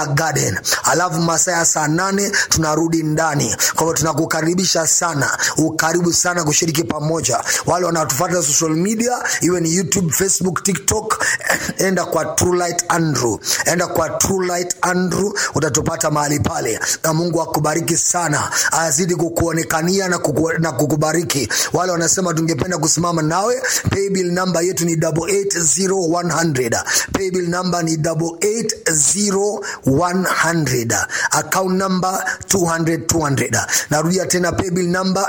garden alafu masaa ya saa nane tunarudi ndani kwa hivyo tunakukaribisha sana ukaribu sana kushiriki pamoja wale wanatufata social media iwe ni youtube facebook tiktok enda kwa True Light andrew enda kwa True Light andrew utatupata mahali pale na mungu akubariki sana azidi kukuonekania na, kuku, na kukubariki wale wanasema tungependa kusimama nawe paybill namba yetu ni 880100 paybill namba ni 880100 account number 200 200 narudia tena paybill namba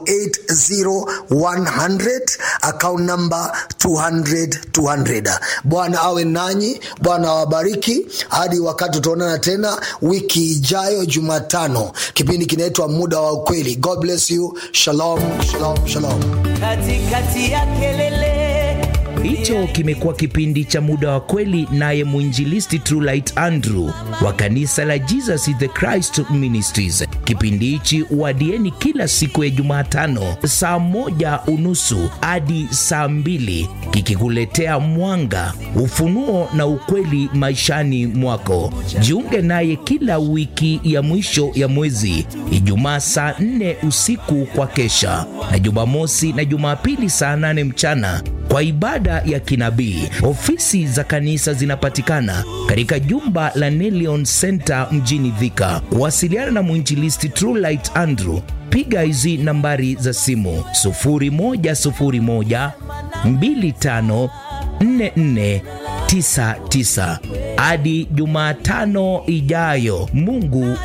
880100 account number 200 200 bwana awe nanyi bwana awabariki hadi wakati tutaonana tena wiki ijayo jumatano kipindi kinaitwa muda wa ukweli god bless you shalom shalom shalom katikati ya kelele Hicho kimekuwa kipindi cha muda wa kweli, naye mwinjilisti Trulight Andrew wa kanisa la Jesus is the Christ Ministries. Kipindi hichi wadieni kila siku ya Jumatano saa moja unusu hadi saa mbili kikikuletea mwanga, ufunuo na ukweli maishani mwako. Jiunge naye kila wiki ya mwisho ya mwezi, Ijumaa saa nne usiku kwa kesha, na Jumamosi na Jumapili saa nane mchana kwa ibada ya kinabii. Ofisi za kanisa zinapatikana katika jumba la Nelion Center mjini Thika. Kuwasiliana na mwinjilisti Trulight Andrew, piga hizi nambari za simu 0101 25 4499. Hadi Jumatano ijayo, Mungu